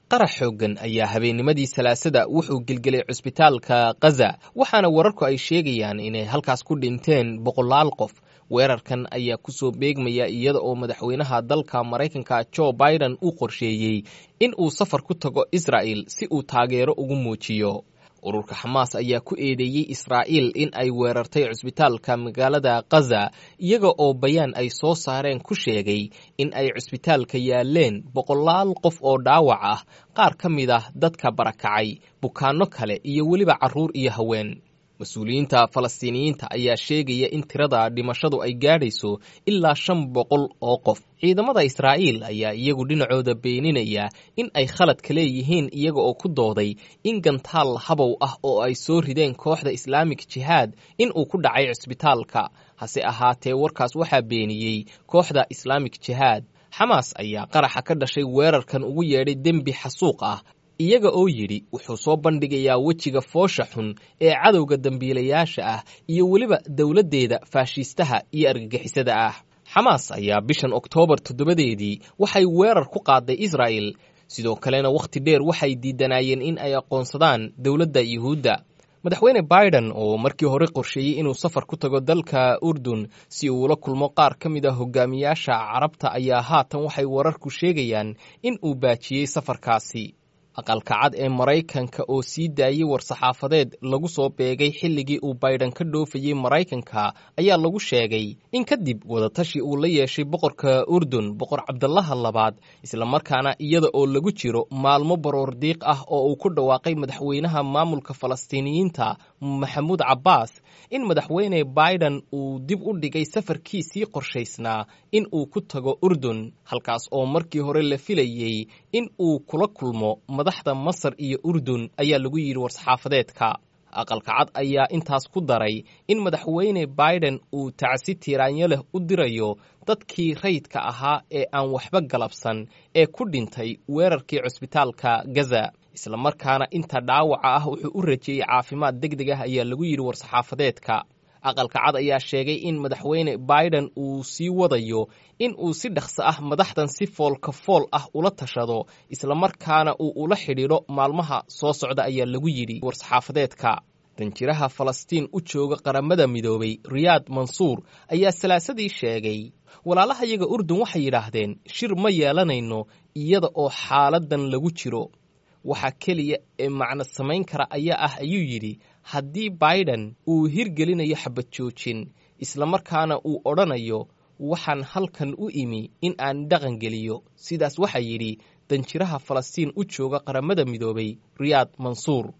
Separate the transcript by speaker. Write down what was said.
Speaker 1: qarax xooggan ayaa habeennimadii salaasada wuxuu gelgelay cusbitaalka khaza waxaana wararku ay sheegayaan inay halkaas ku dhinteen boqolaal qof weerarkan ayaa kusoo beegmaya iyada oo madaxweynaha dalka maraykanka jo biden uu qorsheeyey in uu safar ku tago israa'el si uu taageero ugu muujiyo ururka xamaas ayaa ku eedeeyey israa'iil in ay weerartay cusbitaalka magaalada khaza iyaga oo bayaan ay soo saareen ku sheegay in ay cusbitaalka yaaleen boqolaal qof oo dhaawac ah qaar ka mid ah dadka barakacay bukaanno kale iyo weliba carruur iyo haween mas-uuliyiinta falastiiniyiinta ayaa sheegaya in tirada dhimashadu ay gaadhayso ilaa shan boqol oo qof ciidamada israa'iil ayaa iyagu dhinacooda beeninaya in ay khaladka leeyihiin iyaga oo ku dooday in gantaal habow ah oo ay soo rideen kooxda islaamik jihaad in uu ku dhacay cusbitaalka hase ahaatee warkaas waxaa beeniyey kooxda islaamik jihaad xamaas ayaa qaraxa ka dhashay weerarkan ugu yeedhay dembi xasuuq ah iyaga oo yidhi wuxuu soo bandhigayaa wejiga foosha xun ee cadowga dembiilayaasha ah iyo weliba dowladdeeda faashiistaha iyo argagixisada ah xamaas ayaa bishan oktoobar toddobadeedii waxay weerar ku qaaday israa'el sidoo kalena wakhti dheer waxay diidanaayeen in ay aqoonsadaan dowladda yuhuudda madaxweyne biden oo markii hore qorsheeyey inuu safar ku tago dalka urdun si uu ula kulmo qaar ka mid a hogaamiyaasha carabta ayaa haatan waxay wararku sheegayaan in uu baajiyey safarkaasi aqalka cad ee maraykanka oo sii daayey war-saxaafadeed lagu soo beegay xilligii uu baydhan ka dhoofayey maraykanka ayaa lagu sheegay in kadib wadatashi uu la yeeshay boqorka urdun boqor cabdalaha labaad islamarkaana iyada oo lagu jiro maalmo baroor diiq ah oo uu ku dhawaaqay madaxweynaha maamulka falastiiniyiinta maxamuud cabbaas in madaxweyne biden uu dib u dhigay safarkiisii qorshaysnaa in uu ku tago urdun halkaas oo markii hore la filayey in uu kula kulmo madaxda masar iyo urdun ayaa lagu yidhi war-saxaafadeedka aqalka cad ayaa intaas ku daray in madaxweyne biden uu tacsi tiiraanyo leh u dirayo dadkii rayidka ahaa ee aan waxba galabsan ee ku dhintay weerarkii cusbitaalka gaza islamarkaana inta dhaawaca ah wuxuu u rajeeyey caafimaad deg deg ah ayaa lagu yidhi war-saxaafadeedka aqalka cad ayaa sheegay in madaxweyne biden uu sii wadayo in uu si dhaqso ah madaxdan si foolka fool ah ula tashado islamarkaana uu ula xidhiidho maalmaha soo socda ayaa lagu yidhi war-saxaafadeedka danjiraha falastiin u jooga qaramada midoobay riyaad mansuur ayaa salaasadii sheegay walaalahayaga urdun waxay yidhaahdeen shir ma yeelanayno iyada oo xaaladan lagu jiro waxa keliya ee macno samayn kara ayaa ah ayuu yidhi haddii biden uu hirgelinayo xabad joojin islamarkaana uu odhanayo waxaan halkan u imi in aan dhaqan geliyo sidaas waxaa yidhi danjiraha falastiin u jooga qaramada midoobay riyaad mansuur